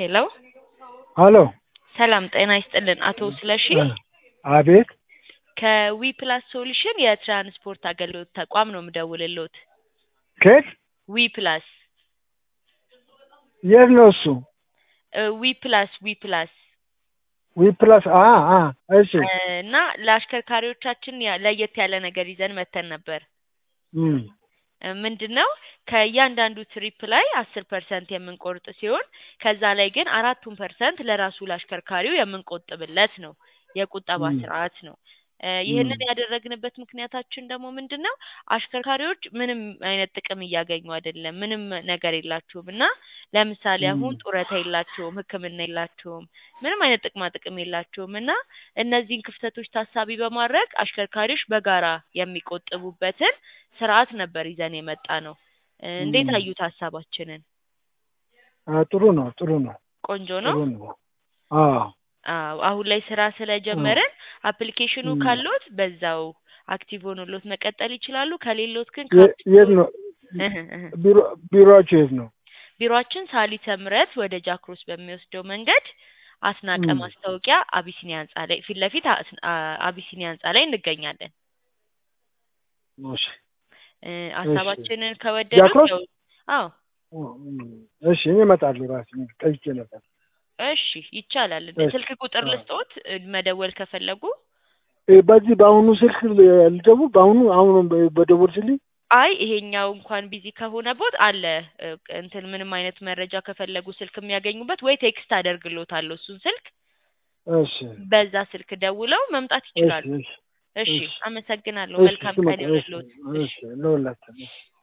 ሄሎ ሀሎ ሰላም ጤና ይስጥልን አቶ ስለሺ አቤት ከዊ ፕላስ ሶሉሽን የትራንስፖርት አገልግሎት ተቋም ነው የምደውልልዎት። ከየት ዊ ፕላስ የት ነው እሱ? ዊ ፕላስ ዊ ፕላስ ዊ ፕላስ አ አ እሺ እና ለአሽከርካሪዎቻችን ያ- ለየት ያለ ነገር ይዘን መተን ነበር። እም፣ ምንድን ነው ከእያንዳንዱ ትሪፕ ላይ አስር ፐርሰንት የምንቆርጥ ሲሆን ከዛ ላይ ግን አራቱን ፐርሰንት ለራሱ ለአሽከርካሪው የምንቆጥብለት ነው የቁጠባ ም። ስርዓት ነው። እ ይህንን ም። ያደረግንበት ምክንያታችን ደግሞ ምንድን ነው አሽከርካሪዎች ምንም አይነት ጥቅም እያገኙ አይደለም፣ ምንም ነገር የላቸውም እና ለምሳሌ አሁን ም። ጡረታ የላቸውም፣ ሕክምና የላቸውም፣ ምንም አይነት ጥቅማ ጥቅም የላቸውም እና እነዚህን ክፍተቶች ታሳቢ በማድረግ አሽከርካሪዎች በጋራ የሚቆጥቡበትን ስርዓት ነበር ይዘን የመጣ ነው። እ እንዴት ም። አዩት ሀሳባችንን? አ ጥሩ ነው ጥሩ ነው ቆንጆ ነው። ጥሩ ነው። አዎ አዎ አሁን ላይ ስራ ስለጀመርን አፕሊኬሽኑ ም። ካሎት በዛው አክቲቭ ሆኖሎት መቀጠል ይችላሉ። ከሌሎት ግን የ- ከአፕ የት ስቶር ነው እህ እህ ቢሮ ቢሮአችሁ የት ነው? ቢሮአችን ሳሊተ ምሕረት ወደ ጃክሮስ በሚወስደው መንገድ አስናቀ እም። ማስታወቂያ አቢሲኒያ ህንጻ ላይ ፊት ለፊት አስ- አ- አቢሲኒያ ህንጻ ላይ እንገኛለን። እሺ እ እሺ ሀሳባችንን ከወደዱት ጃክሮስ ያው አዎ እም፣ እሺ እኔ እመጣለሁ ራሴ ጠይቄ ነበር። እሺ ይቻላል። እሺ ስልክ ቁጥር አዎ ልስጦት እ መደወል ከፈለጉ እ በዚህ በአሁኑ ስልክ ልደውል በአሁኑ አሁኑ በደወልሽልኝ አይ ይሄኛው እንኳን ቢዚ ከሆነቦት አለ እ እንትን ምንም አይነት መረጃ ከፈለጉ ስልክ የሚያገኙበት ወይ ቴክስት አደርግሎታለሁ እሱን ስልክ እሺ በዛ ስልክ ደውለው መምጣት እሺ ይችላሉ። እሺ እሺ እሺ አመሰግናለሁ። እሺ መልካም ስመጣ ቀን እሺ ይሁንልዎት። እሺ እሺ ለሁላችን